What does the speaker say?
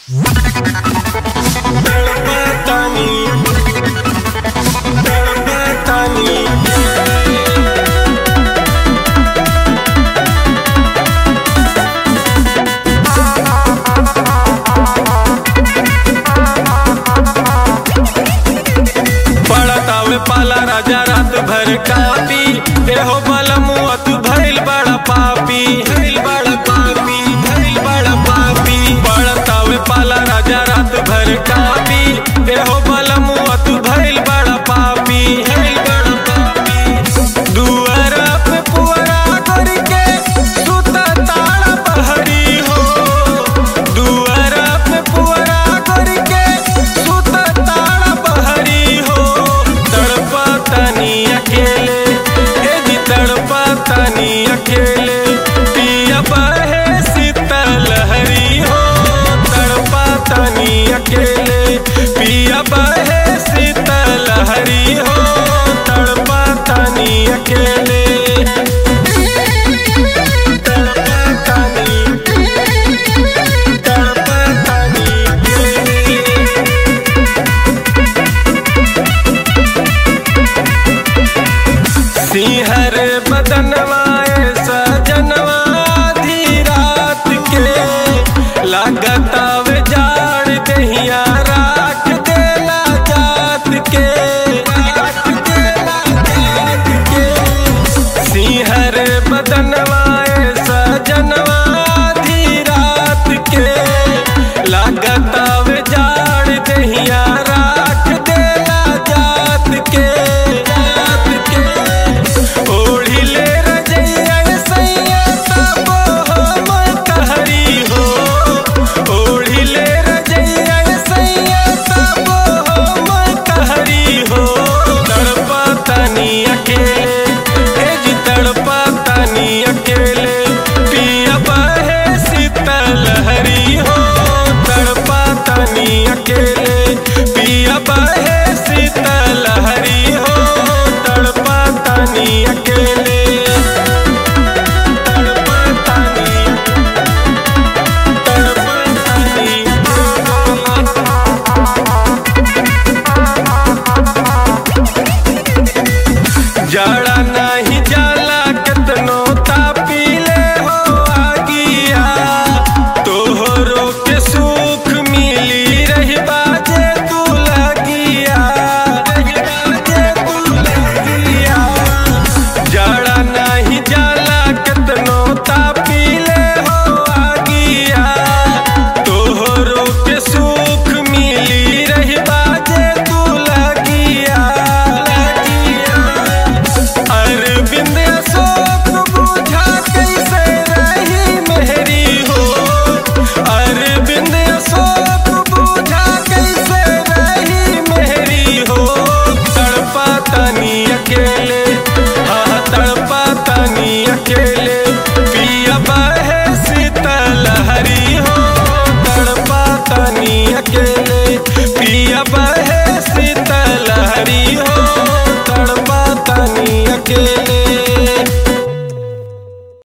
पड़तावे पाला राजा रात भर कापी देहो बलमुआ तू भइल बड़ा पापी भइल बड़ा पापी भइल बड़ा पापी पड़तावे पाला राजा रात भर कापी देहो बलमुआ तू भइल बड़ा पापी भइल बड़ा पापी दुआरा पे पुअरा करके सुता ताड़ा बहरी हो दुआरा पे पुअरा करके सुता ताड़ा बहरी हो तड़पा तनी अकेले हे जी तड़पा तनी अकेले पिया बहे शीतल हरी हो तड़पा तनी अकेले पिया बहे शीतल हरी हो तड़पा तनी अकेले तड़पा तनी तड़पा तनी अकेले सिंहर बदनवाए सजनवा आधी रात के लागतावे जाड़ दहिया राख देला जात के राख देला जात के सिंहर बदनवाए सजनवा आधी रात के लागतावे जाड़ दहिया राख देला जात के जात के ओढ़िले रजैया सैया तब हम कहरी हो ओढ़िले रजैया सैया तब हम कहरी हो तड़पा तनी अकेले हे जी तड़पा तनी अकेले पिया बहे शीतल हरी हो तड़पा तनी अकेले पिया बहे शीतल हरी हो तड़पा तनी अकेले तड़पा तनी तड़पा तनी जाड़ा नहीं जाला केतनो तापीले हो आगिया तोहरो के सुख मिली रही बाजे तू लगिया रही बाजे तू लगिया जाड़ा नहीं जाला केतनो तापीले हो आगिया तोहरो के सुख मिली रही बाजे तू लगिया लगिया अरविंद अशोक बुझा कैसे रही मेहरी हो अरविंद अशोक बुझा कैसे रही मेहरी हो तड़पा तनी अकेले हाँ तड़पा तनी अकेले पिया बहे शीतल हरी हो तड़पा तनी अकेले पिया बहे शीतल हरी हो तड़पा तनी अकेले